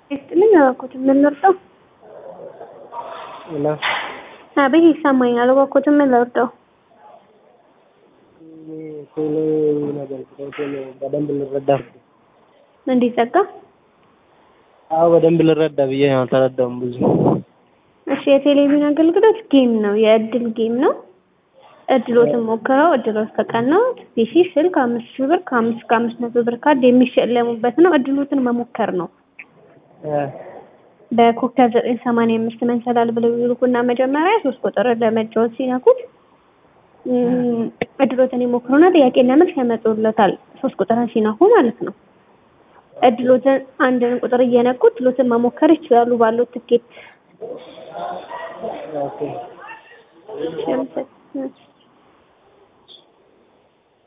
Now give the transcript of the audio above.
ይስጥልኝ እባክዎትን ምን ልርዳው? እና አቤት ይሰማኛል። እባክዎትን ምን ልርዳው? ቶሎ ነገር ቶሎ በደንብ ልረዳ እንዲዘጋ አዎ በደንብ ልረዳ ብዬ ነው። አልተረዳውም ብዙ። እሺ የቴሌቪዥን አገልግሎት ጌም ነው፣ የእድል ጌም ነው። እድሎትን ሞክረው እድሎት ከቀናዎት ፒሲ፣ ስልክ አምስት ሺህ ብር ከአምስት እስከ አምስት መቶ ብር ካርድ የሚሸለሙበት ነው። እድሎትን መሞከር ነው። በኮከብ ዘጠኝ ሰማንያ አምስት መንሰላል ብለው ይልኩና መጀመሪያ ሶስት ቁጥር ለመጫወት ሲነኩት እድሎትን ይሞክሩና ጥያቄና መልስ ያመጡለታል። ሶስት ቁጥርን ሲነኩ ማለት ነው። እድሎትን አንድን ቁጥር እየነኩ እድሎትን መሞከር ይችላሉ ባሉት ትኬት። ኦኬ እሺ፣ አመሰግናለሁ።